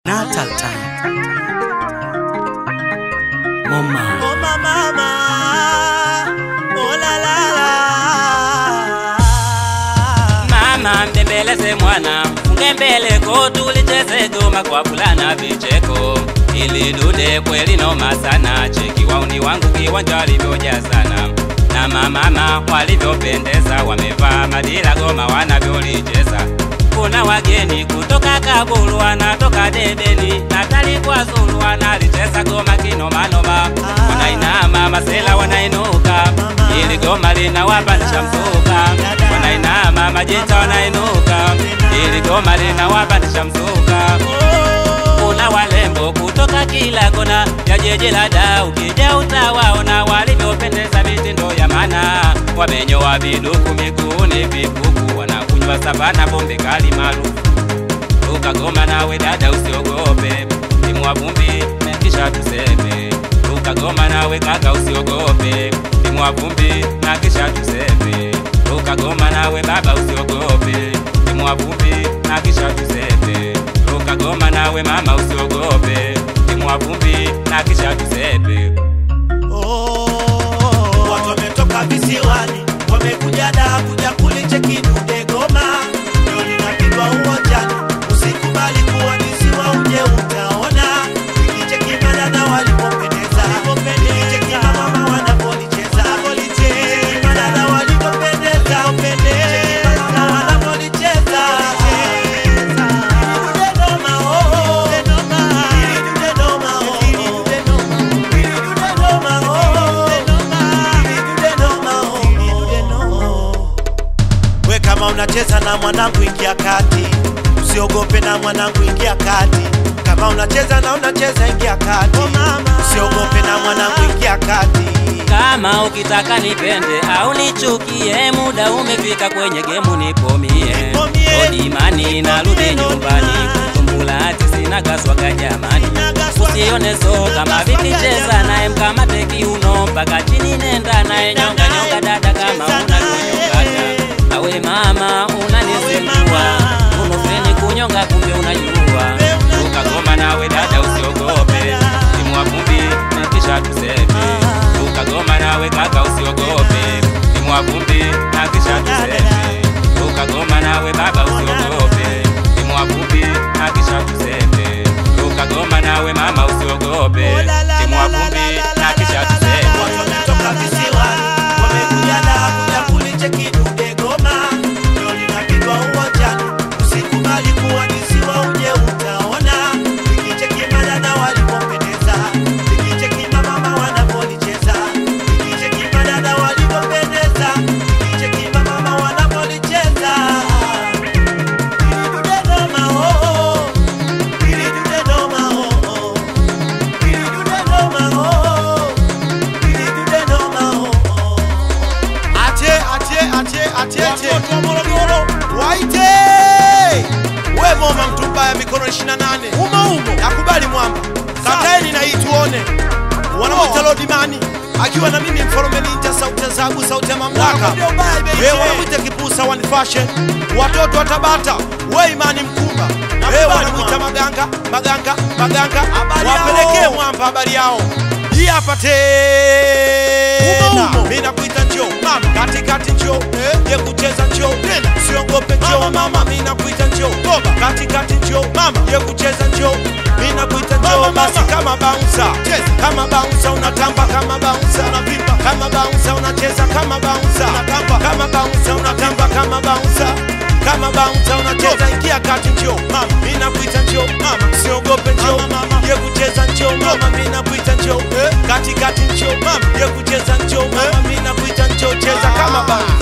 Natal time. Mama. Oh mama, mama. Oh la la la. Mama mbembeleze mwana, funge mbele ko tulicheze goma kwa fulana vicheko, ili dude kweli noma sana, cheki wauni wangu kiwanja walivyoja sana na mamama walivyopendeza, wamevaa madila goma wanavyolicheza. Kuna wageni kutoka Kabulu wanatoka Debeni, Natali kwa Zulu wanalicheza goma kinomanoma, wanainama masela wanainuka, ili goma linawapandisha mzuka, wanainama majita wanainuka, ili goma linawapandisha mzuka. Kuna walembo kutoka kila kona ya jiji la Dar, ukija utawaona walivyopendeza mitindo ya mana, wamenyoa viduku miguuni vikuku, wanakunywa savana pombe kali maarufu. Ukagoma nawe dada usiogope, timua vumbi na kisha tuseme. Ukagoma nawe kaka usiogope, timua vumbi na kisha tuseme. Ukagoma nawe baba usiogope, timua vumbi na kisha tuseme. Ukagoma nawe mama usiogope, timua vumbi na kisha tuseme. Oh, watu wametoka visiwani, wamekuja Dar kuja kulicheki dude goma. Ndio linapigwa uwanjani, usikubali kuadisiwa, uje utaona. Ikicheki madada walipopendeza, ikicheki mama wanapolicheza, ikicheki madada walipopendeza, ikicheki mama wanapolicheza. Dude goma, oh, dude goma, dude goma, oh. We kama unacheza na mwanangu ingia kati, usiogope na mwanangu ingia kati. Kama unacheza na unacheza ingia kati, usiogope na mwanangu ingia kati. Kama ukitaka nipende au nichukie, muda umefika kwenye gemu nipomie. Nipomie. Odimani narudi nyumbani, kutumbula ati sina gaswaga jamani. Usione so kama vipi, cheza naye mkamate kiuno mpaka chini, nenda naye nyonga nyonga, dada kama unavyonyongaga. Awe mama unanizingua, unofeni kunyonga, kumbe unajua. Ukagoma nawe dada usiogope, timua vumbi na kisha tuseme. Ukagoma nawe kaka usiogope, timua vumbi na kisha tuseme. Ukagoma nawe baba usiogope, timua vumbi na kisha tuseme. Ukagoma nawe mama usiogope, timua vumbi na kisha tuseme. Watu wametoka visiwani, wamekuja Dar kuja kulicheki dude goma. Ndio linapigwa uwanjani, usikubali kuadisiwa, uje utaona. Ikicheki madada walipopendeza, ikicheki mamama wanapolicheza, ikicheki madada walipopendeza, ikicheki mamama wanapolicheza. Ili dude goma, oh, oh. Ili dude goma, oh, oh. Ili dude goma, oh, oh. Ache, ache, ache, ache, ache. Waite! We moma mtu mbaya mikono 28. Umo umo. Nakubali mwamba. Kataeni na hii tuone. Wanamwita Lord Mani akiwa na mimi mfalme ninja sauti ya zabu sauti ya mamlaka. Wewe wanamwita kipusa one fashion. Watoto wa Tabata, we imani mkumba. Wewe wanamwita maganga, maganga, maganga. Wapelekee mwamba habari yao. Hii hapa tena. Mimi nakuita njoo mama, katikati njoo eh, ye kucheza njoo tena, usiongope njoo mama, mimi nakuita njoo toba, katikati njoo mama, ye kucheza njoo, mimi nakuita njoo basi, kama bouncer cheza, kama bouncer unatamba, kama bouncer unavimba, kama bouncer unacheza, kama bouncer unatamba, kama bouncer unatamba, kama bouncer kama bouncer unacheza, ingia kati njoo mama, mimi nakuita njoo mama, usiogope njoo mama, ye kucheza njoo mama, mimi nakuita njoo eh, katikati njoo mama, ye kucheza njoo mama, mimi nakuita njoo, cheza kama bouncer